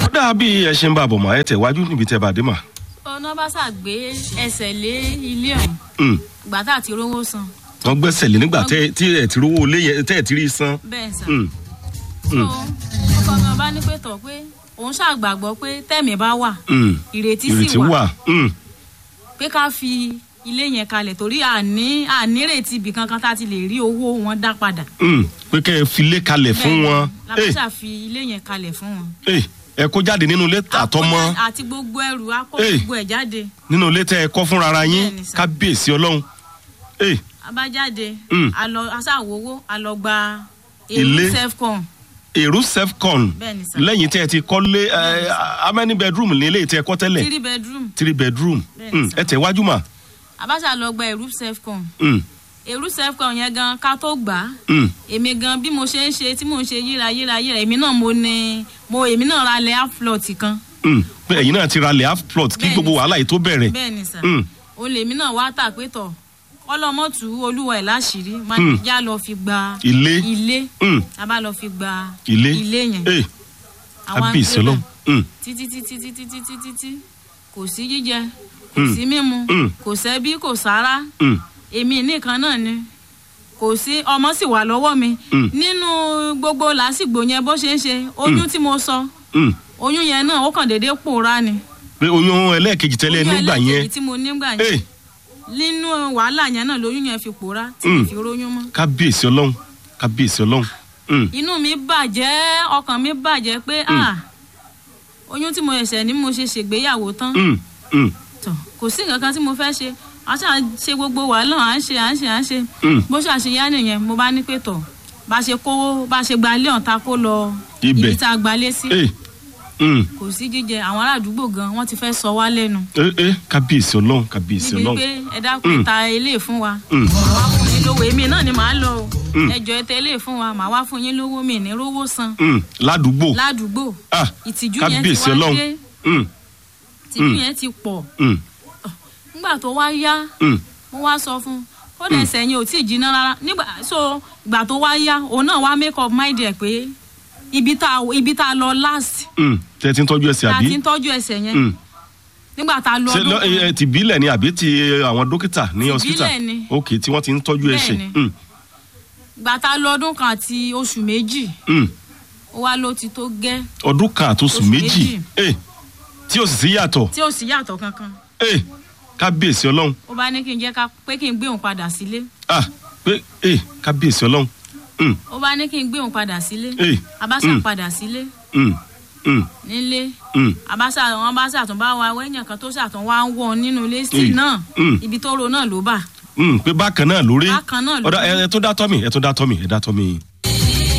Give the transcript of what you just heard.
ọ̀dà bí ẹ ṣe ń bá a bọ̀ mọ́ ẹ tẹ̀wájú níbi tẹ́ bá a dé mà. ọ̀nà bá ṣàgbé ẹsẹ̀ lé ilé ọ̀hún Mm. ìgbà tá àti rówó san wọ́n gbẹ́sẹ̀ lé nígbà tẹ́ tí ẹ̀ ti rówó lé yẹn tẹ́ ẹ̀ ti rí san. bẹ́ẹ̀ sà. Mm. so ọkọ mi ọba ní pé tọ̀ pé òun ṣàgbàgbọ́ pé tẹ̀mí bá wà Mm. ìrètí ìrètí sì wà wà. Mm. pé ká fi ilé yẹn kalẹ̀ torí àní ànírètí ibì kankan tá a ti lè rí owó wọn dá padà. Mm. pé kẹ́ ẹ fi lé kalẹ̀ fún wọn. Eh, làbáṣà fi ilé yẹn kalẹ̀ fún wọn. eh, ẹ kó jáde nínú ilé àtọmọ Àkójá- àti gbogbo ẹrù akó Eh. gbogbo ẹ̀ jáde nínú ilé tẹ́ ẹ kọ́ fúnra ara yín Bẹ́ẹ̀ni sà. kábíyèsí ọlọ́run. Eh, abájáde Mm. alọ aṣàwòwò alọgba Ilé. èrú selfcon èrú selfcon Bẹ́ẹ̀ni sà. lẹ́yìn tẹ́ ẹ ti kọ́ lé ẹ, how many bedroom ní ilé tẹ́ ẹ kọ́ tẹ́lẹ̀ three bedroom three bedroom Bẹ́ẹ̀ni Mm, sà. ẹ tẹ̀wájú mà. abáṣà lọgba èrú selfcon Mm. èrú selfcon yẹn gan ká tó gbà á Mm. èmi gan bí mo ṣe ń ṣe tí mò ń ṣe yíra yíra yíra èmi náà mo ní mo èmi náà ra lẹ aflot kan Mm. pé ẹ̀yin náà ti ra lẹ̀ half plot kí Bẹ́ẹ̀ni gbogbo sà. wàhálà yìí tó bẹ̀rẹ̀. bẹ́ẹ̀ ni sà Mm. òun lèmi náà wá tà pé tọ̀ ọlọ́mọ̀tù olúwa ẹ̀ láṣìírí máa Mm. já lọ fi gba ilé. ilé Mm. a bá lọ fi gba ilé ilé yẹn Eh, Àwọn kábíyèsí agbébẹ̀. ọlọ́run. Mm. títí títí títí títí títí kò sí jíjẹ kò Mm. sí mímu Mm. kò sẹ́bí kò sára Mm. èmi nìkan náà ni kò sí ọmọ sì wà lọ́wọ́ mi Mm. nínú gbogbo làásìgbò yẹn bó ṣe ń ṣe oyún tí mo sọ Mm. oyún yẹn náà ó kàn déédéé pòórá ni pé oyún ẹlẹ́ẹ̀kejì tẹ́lẹ̀ oyún nígbà ẹlẹ́ẹ̀kejì yẹn tí mo nígbà yẹn Eh, nínú wàhálà yẹn náà lóyún yẹn fi pòórá tí Mm. mi fi róyún mọ́ kábíyèsí ọlọ́run kábíyèsí ọlọ́run. Mm. inú mi bàjẹ́ ọkàn mi bàjẹ́ pé ah oyún tí mo ẹ̀sẹ̀ ní mo ṣe ṣègbéyàwó tán Mm. Mm. tọ kò sí nǹkan kan tí mo fẹ́ ṣe a ṣáà ṣe gbogbo wàhálà à ń ṣe à ń ṣe à ń ṣe Mm. bó ṣàṣeyá nìyẹn mo bá ní pé tọ̀ bá ṣe kówó bá ṣe gba ilé ọ̀tá kó lọ Ibẹ̀. ibi tá a gbalé sí Eh, mm. kò sí jíjẹ àwọn ará àdúgbò gan wọ́n ti fẹ́ sọ wá lẹ́nu Eh, eh, kábíyèsí ọlọ́run kábíyèsí níbi ọlọ́run. pé ẹ dákun Mm. ta ilé fún wa Mm. màá wá fún yín lówó èmi náà ni màá lọ o Mm. ẹjọ ẹ tẹ ilé fún wa màá wá fún yín lówó mi ní rówó san Mm. ládùúgbò ládùúgbò Ah, ìtìjú yẹn ti kábíyèsí wá ọlọ́run. dé Mm. ìtìjú Mm. yẹn ti pọ̀ Mm. nígbà tó wá yá Mm. mo wá sọ fún un ó dẹ̀ sẹ́yìn ò tí ì jiná rárá nígbà so ìgbà tó wá yá òun náà wá make up mind ẹ̀ pé ibi tá a ibi tá a lọ last Mm. tẹ́ ẹ ti ń tọ́jú ẹsẹ̀ tá a àbí. ti ń tọ́jú ẹsẹ̀ yẹn Mm. nígbà tá a lọ ṣe ọdún lọ kan ẹ ti bílẹ̀ ni àbí ti àwọn dókítà ní Ti hospital ìbílẹ̀ ni. ok tí wọ́n ti ń tọ́jú ẹsẹ̀ Bẹ́ẹ̀ ni. Mm. ìgbà tá a lọ ọdún kan àti oṣù méjì Mm. ó wá ló ti tó gẹ́ ọdún kan àtòsù Oṣù méjì méjì. Eh, tí ó sì sí yàtọ̀ tí ò sí yàtọ̀ kankan Eh, kábíyèsí ọlọ́run ó bá ní kí n jẹ́ ká pé kí n gbé òun padà sílé ah pé eh, kábíyèsí ọlọ́run Mm. ó bá ní kí n gbé òun padà sílé Eh, abáṣà Mm. padà sílé Mm. Mm. nílé Mm. abáṣà wọn bá ṣàtún bá wa wẹ́yìn kan tó ṣàtún wá ń wọ̀ nínú ilé sí Mm. náà Mm. ibi tó ro náà ló bà Mm. pé bákan náà lórí bákan náà ló ọ̀dà ẹ ẹ tó dá tọ́ mi ẹ tó dá tọ́ mi ẹ dá tọ́ mi.